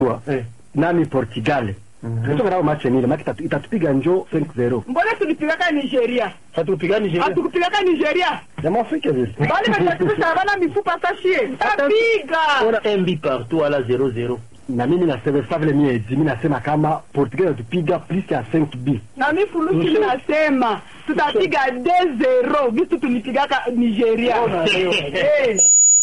eh. nami Portugal tutoka nao match nile maki itatu- itatupiga njo 5-0 mbona tulipigaka nigeria hatukupiga Nigeria hatukupigaka nigeria jamaa Afrika vile bali batatukisha bana mifupa sashie tapiga ona un but partout wala 0-0 na mimi nasema sasa vile mimi mimi nasema kama Portugal itatupiga plus ya 5 b na mi fulusi nasema tutapiga 2-0 vitu tulipigaka nigeria Eh.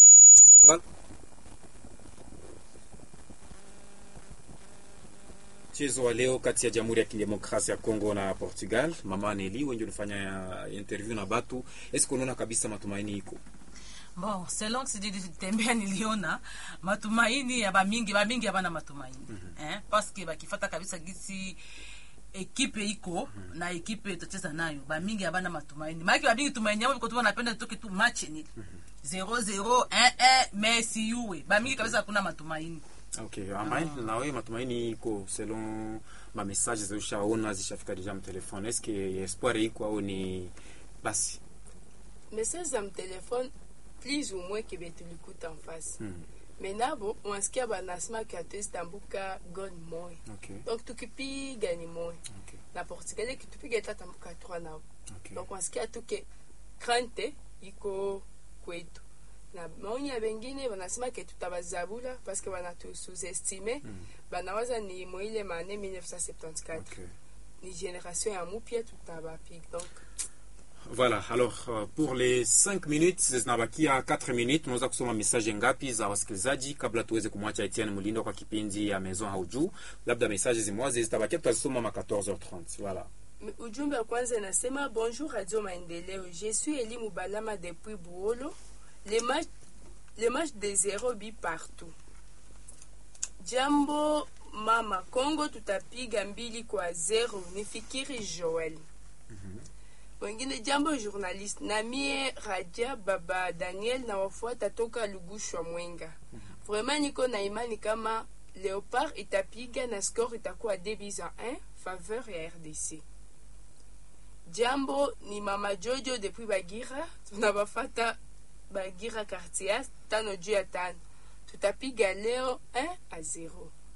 mchezo wa leo kati ya Jamhuri ya Kidemokrasia ya Kongo na Portugal. Mama Neli, wengi ulifanya interview na batu, eske unaona kabisa matumaini iko? bon selon sijitembea niliona matumaini ya bamingi bamingi abana matumaini eh, paske bakifata kabisa gisi ekipe iko na ekipe tutacheza nayo bamingi abana matumaini maake bamingi tumaini yao biko tu wanapenda tutoke tu match ni 0-0 1-1 Messi yuwe bamingi kabisa hakuna matumaini Okay, amaini na wewe matumaini iko selon ma message zishaona zishafika deja mtelefone. Eske espoir iko au ni basi? message za mtelefone plus ou moins kebe tulikuta en face Hmm. mais nabo unasikia banasema ke hatuwezi gol moya Okay. donc tukipiga ni moya Okay. na portugal kitupiga itatambuka 3 nao Okay. donc unasikia tu ke krante iko kwetu na maoni ya bengine banasema ke tutabazabula parce que banatususestime Mm. banawaza ni moile mane 1974 Okay. ni génération ya mupya tutabapiga donc Voilà, alors uh, pour les 5 minutes zinabakia 4 minutes, tunaweza kusoma message ngapi za wasikilizaji kabla tuweze kumwacha Etienne Mulindo kwa kipindi ya Maison Haujuu. Labda message zimwazi zitabakia, tutazisoma ma 14h30. Voilà. ujumbe wa kwanza inasema bonjour radio maendeleo je suis eli mubalama depuis buolo le match, le match de zero bi partout jambo mama congo tutapiga mbili kwa zero nifikiri joel wengine jambo journaliste na mie raja baba daniel na wafuata toka lugushwa mwenga vraiment niko na imani kama leopard itapiga na score itakuwa 2 buts à 1 faveur ya rdc jambo ni mama jojo depuis bagira tunabafata bagira quartier tano juu ya tano tutapiga leo 1 à 0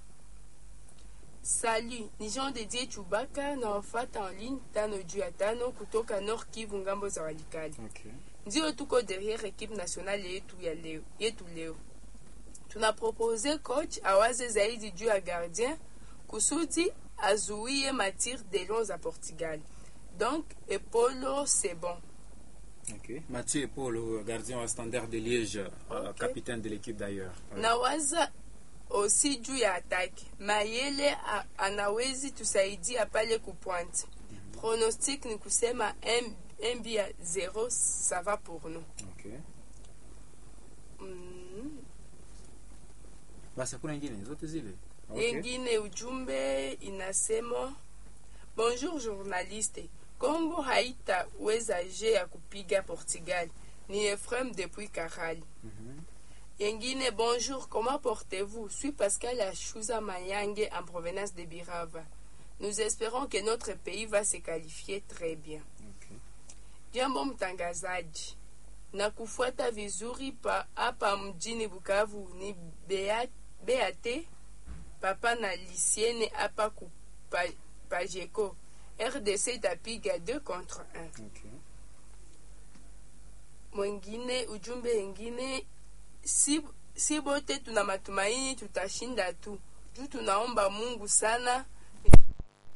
salut ni jean de die chubaka na wafata en ligne tano juu ya tano kutoka nord kivu ngambo za walikali Okay. ndio tuko derrière equipe nationale yetu ya leo yetu leo tunapropose coach awaze zaidi juu ya gardien kusudi azuie matir de long za portugal donc epolo c'est bon Okay. Mathieu Paul, gardien wa Standard de Liège, euh, Ok. capitaine de l'équipe d'ailleurs. Ouais. nawaza osi juu ya atake mayele a- anawezi tusaidia pale kupointe pronostic ni kusema un bi ya 0 ça va pour nous Okay. mm. Basi hakuna ingine zote zile. Okay. engine ujumbe inasema bonjour journaliste congo haitaweza je ya kupiga portugal ni efrem depuis karali Mhm. engine bonjour comment portez-vous suis pascal ashuza mayange en provenance de birava nous espérons que notre pays va se qualifier très bien Okay. jambo mtangazaji na kufuata vizuri pa hapa mjini bukavu ni Bea- beate papa na lisiene hapa ku pa, pajeko rdc itapiga 2 contre 1 Okay. mwengine ujumbe wengine si, si bote tuna matumaini tutashinda tu juu tunaomba mungu sana